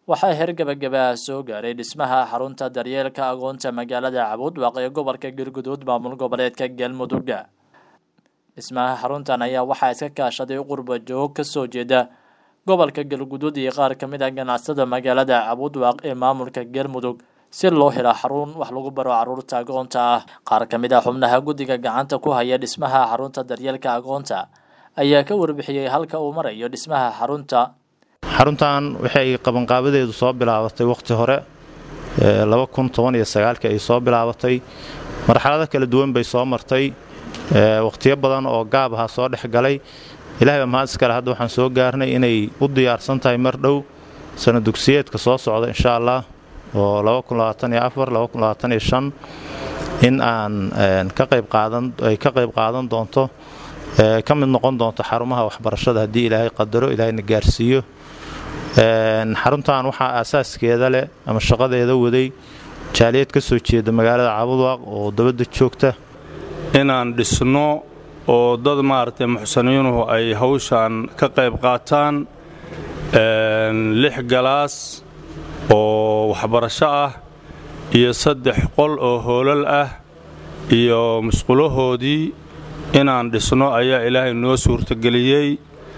waxaa heer gabagabaha soo gaaray dhismaha xarunta daryeelka agoonta magaalada cabuudwaaq ee gobolka galguduud maamul goboleedka galmudug dhismaha xaruntan ayaa waxaa iska kaashaday qurba joog kasoo jeeda gobolka galguduud iyo qaar kamid ah ganacsada magaalada cabuudwaaq ee maamulka galmudug si loo helo xarun wax lagu baro caruurta agoonta ah qaar kamid ah xubnaha guddiga gacanta ku haya dhismaha xarunta daryeelka agoonta ayaa ka warbixiyey halka uu marayo dhismaha xarunta xaruntan waxay qabanqaabadeedu soo bilaabatay wakhti hore ay soo bilaabatay marxalado kala duwan bay soo martay wakhtiyo badan oo gaab aha soo dhex galay ilahay baa mahad iskale hadda waxaan soo gaarnay inay u diyaarsan tahay mar dhow sana dugsiyeedka soo socda insha allah oo in aan ay ka qayb qaadan doonto ka mid noqon doonto xarumaha waxbarashada haddii ilaahay qadaro ilaahayna gaarsiiyo xaruntan waxaa aasaaskeeda leh ama shaqadeeda waday jaaliyad ka soo jeeda magaalada cabudwaaq oo dabadda joogta inaan dhisno oo dad maaragtay muxsaniinuhu ay hawshan ka qayb qaataan lix galaas oo waxbarasho ah iyo saddex qol oo hoolal ah iyo musqulahoodii inaan dhisno ayaa ilaahay noo suurtageliyey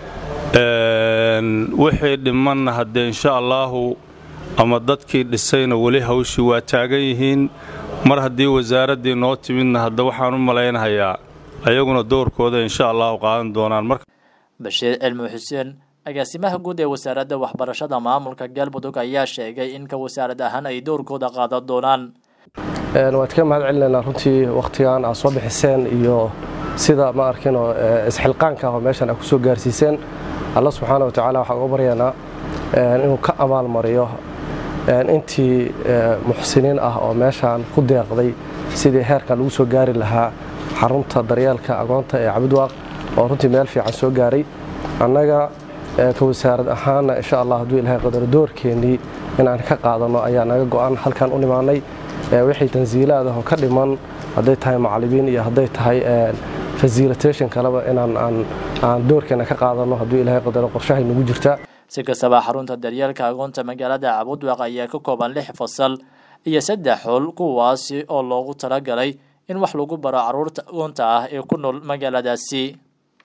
wixii dhimanna haddee insha allaahu ama dadkii dhisayna weli hawshii waa taagan yihiin mar haddii wasaaraddii noo timidna hadda waxaan u malaynahayaa ayaguna doorkooda insha allahu qaadan doonaan bashiir cilmi xuseen agaasimaha guud ee wasaaradda waxbarashada maamulka galmudug ayaa sheegay in ka wasaarad ahaan ay doorkooda qaadan doonaan waad ka mahad celinaynaa runtii wakhtigan aad soo bixiseen iyo sida ma arkinoo isxilqaanka ah oo meeshan aad ku soo gaarsiiseen alla subxaana wa tacaala waxaan uga baryaynaa inuu ka abaalmariyo intii muxsiniin ah oo meeshaan ku deeqday sidii heerkan lagu soo gaari lahaa xarunta daryeelka agoonta ee cabudwaaq oo runtii meel fiican soo gaaray annaga ka wasaarad ahaanna insha allah hadduu ilahay qadaro doorkeennii inaan ka qaadanno ayaa naga go'an halkan u nimaannay wixii tansiilaad ah oo ka dhiman hadday tahay macallimiin iyo hadday tahay fasilitation kaleba inaan aan doorkeena ka qaadanno hadduu ilahay qadaro qorshahay nagu jirta si kastaba xarunta daryeelka agoonta magaalada cabudwaaq ayaa ka kooban lix fasal iyo saddex xul kuwaasi oo loogu talagalay in wax lagu baro caruurta agoonta ah ee ku nool magaaladaasi